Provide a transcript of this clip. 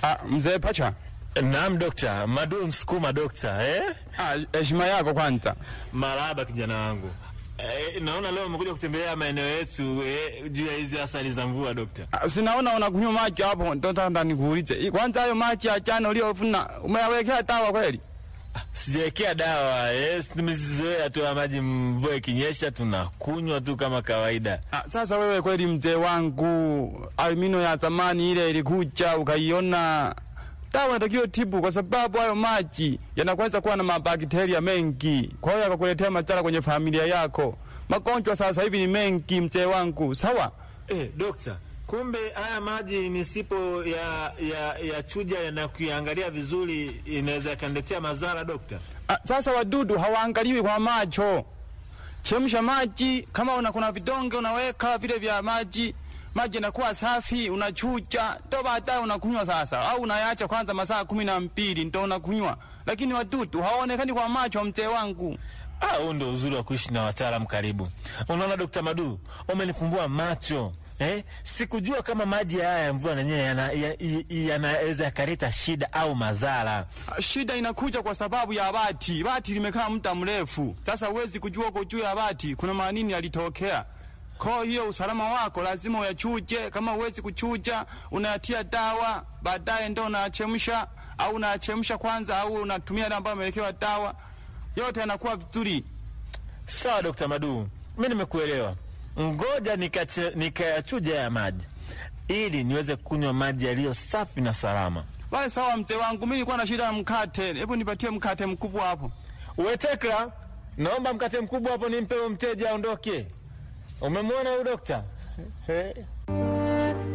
Ah, mzee Pacha. Naam dokta, Madu Msukuma dokta, eh? Ah, heshima yako kwanza. Marahaba kijana wangu. Eh, naona leo umekuja kutembelea maeneo yetu eh, juu ya hizi asali za mvua dokta. Ah, sinaona unakunywa maji hapo, ndo nataka nikuulize. Hii Kwanza hayo maji ya jana uliyovuna umeyawekea dawa kweli? Sijawekea dawa eh, tumezizoea tu ya maji, mvua ikinyesha tunakunywa tu kama kawaida. Ah, sasa wewe kweli mzee wangu, almino ya zamani ile ilikuja ukaiona dawa inatakiwa tibu, kwa sababu hayo maji yanaweza kuwa na mabakteria mengi, kwa hiyo yakakuletea madhara kwenye familia yako. Magonjwa sasa hivi ni mengi mzee wangu, sawa? Eh, dokta, kumbe haya maji nisipo ya ya, ya chuja na kuiangalia vizuri inaweza yakaniletea madhara dokta. Ah, sasa wadudu hawaangaliwi kwa macho. Chemsha maji, kama una kuna vidonge unaweka vile vya maji, maji yanakuwa safi, unachuja, ndo baadaye unakunywa sasa, au unayaacha kwanza masaa kumi na mbili ndo unakunywa. Lakini wadudu hawaonekani kwa macho, mzee wangu. Ah, huu ndo uzuri wa kuishi na wataalamu karibu. Unaona Dokta Madu, umenifumbua macho eh? Sikujua kama maji haya ya mvua nenyewe yanaweza ya, ya, yanaweza yakaleta shida au madhara. Ah, Shida inakuja kwa sababu ya bati. Bati limekaa muda mrefu, sasa huwezi kujua uko juu ya bati kuna manini yalitokea. Kwa hiyo usalama wako lazima uyachuje. Kama huwezi kuchuja, unayatia dawa, baadaye ndo unachemsha, au unachemsha kwanza, au unatumia ile ambayo amewekewa dawa. Yote yanakuwa vizuri. Sawa Dokta Madu, mi nimekuelewa. Ngoja nikache- nikayachuja ya maji ili niweze kunywa maji yaliyo safi na salama. Basi sawa, mzee wangu, mimi nilikuwa na shida ya mkate. Hebu nipatie mkate mkubwa hapo. Wetekla, naomba mkate mkubwa hapo nimpe huyo mteja aondoke. Umemwona huyu dokta? Eh.